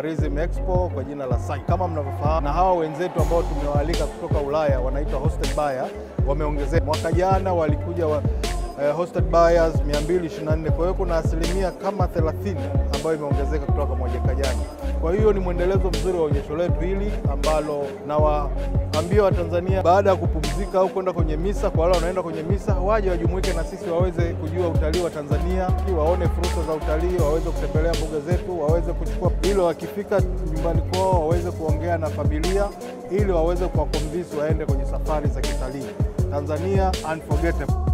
Tourism Expo kwa jina la SAI kama mnavyofahamu, na hawa wenzetu ambao tumewaalika kutoka Ulaya wanaitwa hosted buyer wameongezeka. Mwaka jana walikuja wa, eh, hosted buyers 224 kwa hiyo kuna asilimia kama 30 ambayo imeongezeka kutoka mwaka jana. Kwa hiyo ni mwendelezo mzuri wa onyesho letu hili ambalo nawaambia Watanzania baada ya kupumzika au kwenda kwenye misa, kwa wale wanaenda kwenye misa waje wajumuike na sisi waweze kujua utalii wa Tanzania, waone fursa za utalii, waweze kutembelea mbuga zetu, waweze kuchukua, ili wakifika nyumbani kwao waweze kuongea na familia, ili waweze kuwakonvinsi waende kwenye safari za kitalii. Tanzania unforgettable.